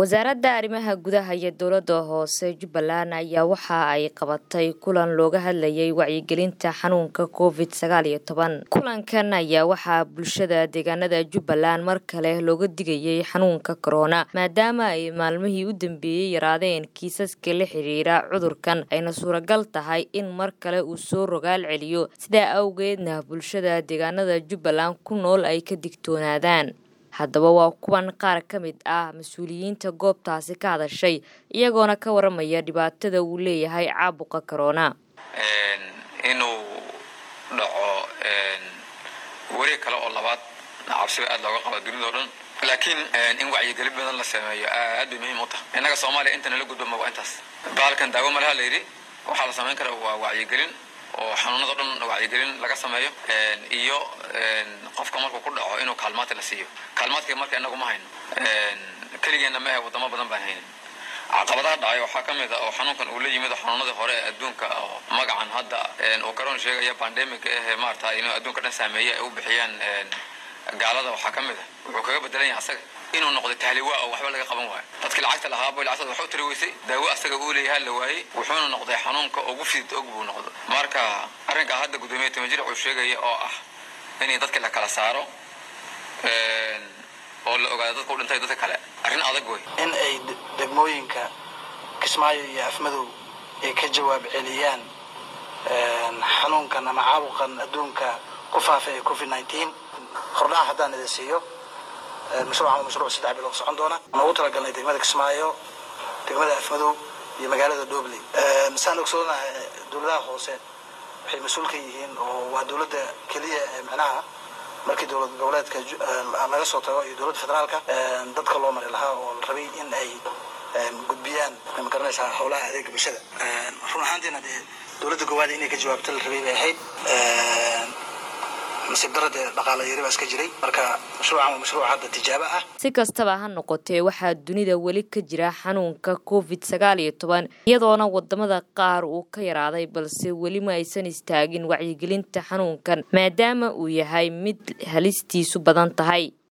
wasaaradda arrimaha gudaha iyo dowladda hoose jubbaland ayaa waxa ay qabatay kulan looga hadlayay wacyigelinta xanuunka covid sagaal iyo toban kulankan ayaa waxaa bulshada deegaanada jubbaland mar kale looga digayay xanuunka korona maadaama ay maalmihii u dambeeyey yaraadeen kiisaska la xiriira cudurkan ayna suuragal tahay in mar kale uu soo rogaal celiyo sidaa awgeedna bulshada deegaanada jubbaland ku nool ay ka digtoonaadaan haddaba waa kuwan qaar ka mid ah mas-uuliyiinta goobtaasi ka hadashay iyagoona ka waramaya dhibaatada uu leeyahay caabuqa corona inuu dhaco weri kale oo labaad cabsiba aad looga qaba dunida o dhan laakiin in wacyigelin badan la sameeyo aad bay muhiim u tahay innaga soomaaliya intana la gudbama waa intaas bahalkan daawo malaha la yidhi waxaa la samayn kara waa wacyigelin oo xanuunado dhan wacyigelin laga sameeyo iyo qofka markuu ku dhaco inuu kaalmaadka la siiyo kaalmaadka marka inagu ma hayno keligeenna maahe wadamo badan baan haynin caqabadaha dhacay waxaa ka mid a oo xanuunkan uu la yimid xanuunadii hore ee adduunka oo magacan hadda uu karoon sheegaya bandemic eh maarata inuu adduunka dhan saameeye ay u bixiyaan gaalada waxaa ka mid a wuxuu kaga bedelan yahay asaga inuu noqdo tahliwa oo waxba laga qaban waayo dadkii lacagta lahaaba lacagtooda wax u tiri weysay daawo asaga uu leeyahay la waayey wuxuuna noqday xanuunka ugu fidid og buu noqdo marka arrinkaa hadda guddoomiye timajir wuxuu sheegaya oo ah in dadka la kala saaro oo la ogaado dadka u dhintay dadka kale arrin adag wey in ay degmooyinka kismaayo iyo afmadow ay ka jawaab celiyaan xanuunkan ama caabuqan adduunka ku faafay ee covid nineteen hordhaca haddaan idin siiyo mashruucan waa mashruuc saddex bilood socon doona waxaan ugu talagalnay degmada kismaayo degmada afmadow iyo magaalada dobley saan ogsoonahay dowladaha hoose waxay mas-uul ka yihiin oo waa dowladda keliya ee macnaha markii dowlad goboleedka laga soo tago iyo dowladda federaalka dadka loo mari lahaa oo la rabay in ay gudbiyaan ma garanaysaa howlaha adeega bulshada run ahaantiina dee dowladda goowaada inay ka jawaabto la rabay bay ahayd nasiib darade dhaqaala yari baa iska jiray marka mashruucan waa mashruuc hadda tijaabo ah si kastaba ha noqotee waxaa dunida weli ka jira xanuunka covid sagaal iyo toban iyadoona wadamada qaar uu ka yaraaday balse weli ma aysan istaagin wacyigelinta xanuunkan maadaama uu yahay mid halistiisu badan tahay